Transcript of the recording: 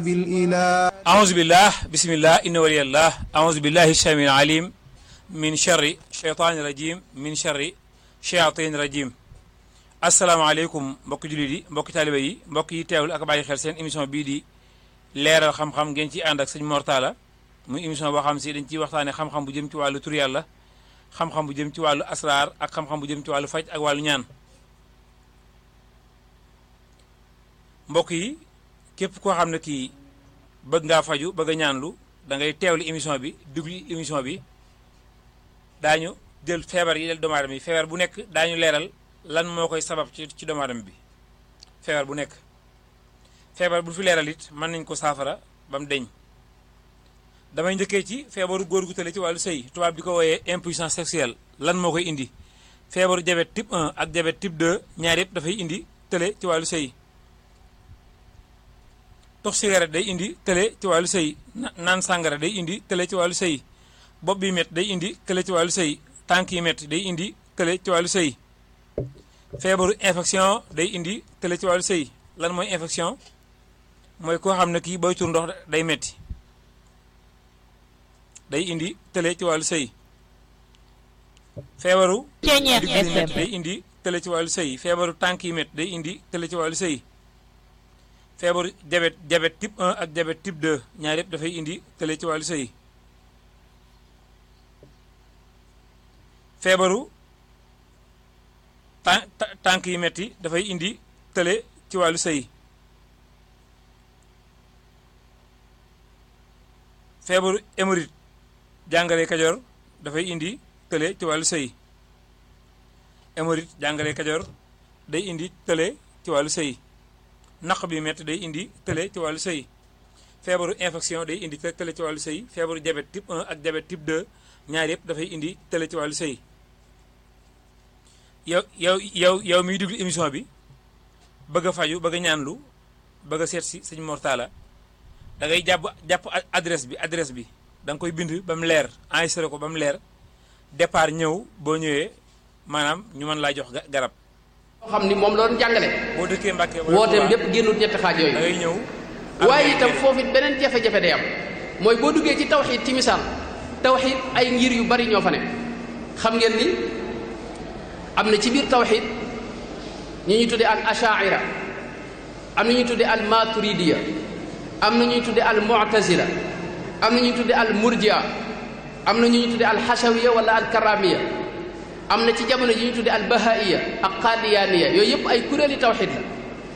بالإله أعوذ بالله بسم الله إن ولي الله أعوذ بالله السميع العليم من شر شيطان الرجيم من شر شياطين الرجيم asalaamaaleykum mbokki jullit yi mbokki taaliba yi mbokk yi teewul ak bàyyi xel seen émission bii di leeral xam-xam ngeen ciy ànd ak sëñ Mortala muy émission boo xam si dañ ciy waxtaane xam-xam bu jëm ci wàllu tur yàlla xam-xam bu jëm ci wàllu asraar ak xam-xam bu jëm ci wàllu faj ak wàllu ñaan mbokk yi képp koo xam ne kii bëgg ngaa faju bëgg a ñaanlu da ngay teewlu émission bi dugli émission bi daañu jël feebar yi del doomu aadama yi feebar bu nekk daañu leeral lan moo koy sabab ci ci doomu aadama bi feebar bu nekk feebar bu fi leeral it mën nañ ko saafara ba mu deñ damay njëkkee ci feebaru góor gu tële ci wàllu sëy tubaab di ko wooyee impuissance sexuelle lan moo koy indi feebaru diabète type 1 ak diabète type 2 ñaar yëpp dafay indi tële ci wàllu sëy tox cigarette day indi tële ci wàllu sëy naan sàngara day indi tële ci wàllu sëy bopp bi métti day indi tële ci wàllu sëy tànk yi métti day indi tële ci wàllu sëy feebaru infection day indi tële ci wàllu sëy lan mooy infection mooy koo xam ne kii booy tur ndox day metti day indi tële ci wàllu sëy feebaru digg yi métti day indi tële ci wàllu sëy feebaru tànk yi métti day indi tële ci wàllu sëy feebaru diabète diabète type 1 ak diabète type 2 ñaar yëpp dafay indi tële ci wàllu sëy feebaru tàn tànk yi metti dafay indi tële ci wàllu sëy feebaru hémorroïde jàngale kajoor dafay indi tële ci wàllu sëy hémorroïde jàngale kajoor day indi tële ci wàllu sëy naq bi metti day indi tële ci wàllu sëy feebaru infection day indi tële ci wàllu sëy feebaru diabète type 1 ak diabète type 2 ñaar yëpp dafay indi tële ci wàllu sëy yow yow yow yow miy déglu émission bi bëgg a faju bëgg a ñaanlu bëgg a seet si sëñ Mortala da ngay jàpp jàpp adresse bi adresse bi da nga koy bind ba mu leer enregistré ko ba mu leer départ ñëw boo ñëwee maanaam ñu mën laa jox garab. xam ni moom la doon jàngale. boo dëkkee Mbàkke wooteem lépp génnul ñetti xaaj yooyu. da ngay ñëw. waaye itam foofu it beneen jafe-jafe day am mooy boo duggee ci tawxiid ci misaal tawxiid ay ngir yu bari ñoo fa ne xam ngeen ni. am na ci biir tawxid ñu ñuy tudde al ashaira am na ñuy tudde al maturidiya am na ñuy tudde al mu'tazila am na ñuy tudde al murjia am na ñuy tudde al xasawiya wala al karamiya am na ci jamono ji ñuy tudde al bahaiya ak qadiyaniya yooyu yëpp ay kuréeli tawxid la